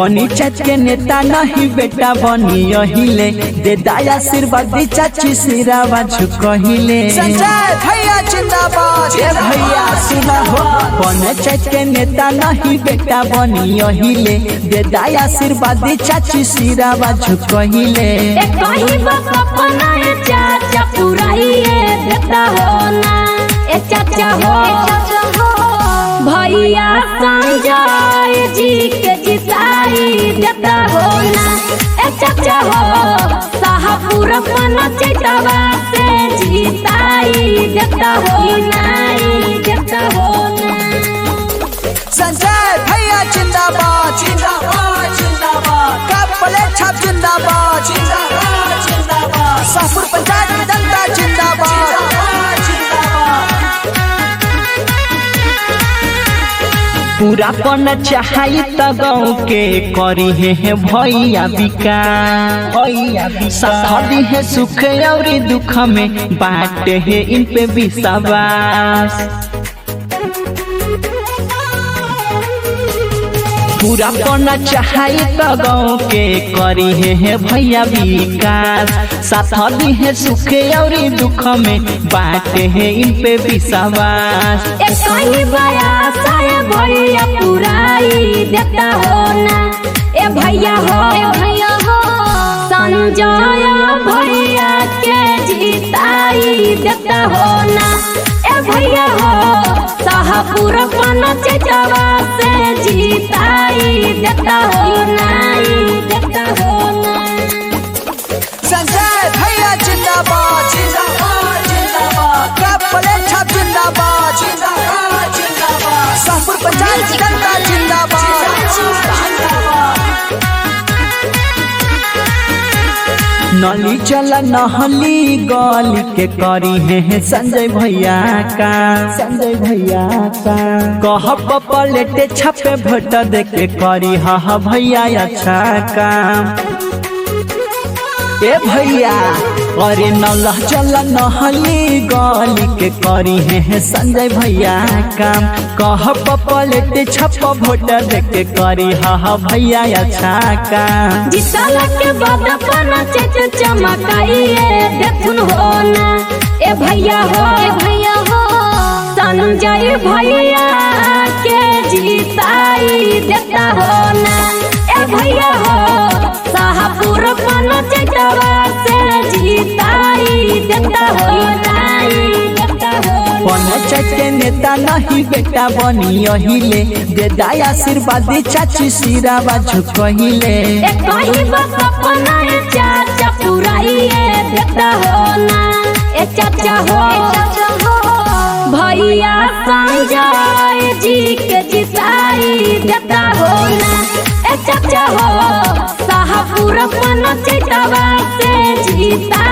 बनी चच के नेता नहीं बेटा बनी अहिले दे दाया आशीर्वादी चाची सिरावा झुकहिले संजय भैया जिंदाबाद ए भैया सुना हो बने चच के नेता नहीं बेटा बनी अहिले दे दाया आशीर्वादी चाची सिरावा झुकहिले ए कहीं बस अपना है चाचा पुराइए देता हो ना ए चाचा हो भैया संजय जी के जिताई देता हो ना ए चाचा हो शाहपुर पन चैतवा से जिताई देता हो ना देता हो ना संजय भैया जिंदाबाद जिंदाबाद जिंदाबाद का प्लेट छाप जिंदाबाद जिंदाबाद जिंदाबाद शाहपुर पंचायत की जनता जिंदाबाद पूरा पन चाहई त गाँव के करी है भैया विकास भैया साथी है सुख और दुख में बाटे है इन पे विश्वास पूरा पना चाहई त गाँव के करी है भैया विकास साथ दी है सुख और दुख में बाटे है इन पे विश्वास ए कहीं बया साया भैया पुराई देता हो ना ए भैया हो ए भैया हो संजय भैया के जिताई देता हो ना ए भैया हो शाहपुर पन चेचवा से जिताई देता हो ना देता हो ना संजय भैया जिंदाबाद जिंदाबाद जिंदाबाद का प्लेट छाप जिंदाबाद जिंदाबाद जिंदाबाद शाहपुर पंचायत की जनता जिंदाबाद नली चला नहली गली के करी है संजय भैया का संजय भैया का कह पलेटे छपे भोट दे के करी हा भैया अच्छा काम ए भैया अरे नल चल नहली गली के करी है संजय भैया काम कह पलेटे छप भोट दे के करी हा भैया अच्छा काम जितल के बाद अपना चेच चमकाइए देखुन हो ना ए भैया हो ए भैया हो संजय भैया के जीताई देता हो ना ए भैया हो शाहपुर पन चेचवा से जीताई देता हो ना देता हो पंचायत के नेता नहीं बेटा बनी अहिले दे दाया आशीर्वादी चाची सिरावा झुकहिले ए कहीं बस अपना है चाचा पुराइए देता हो ना ए चाचा हो भैया संजय जी के जिताई देता हो ना ए चाचा हो शाहपुर पन चेतवा से जिताई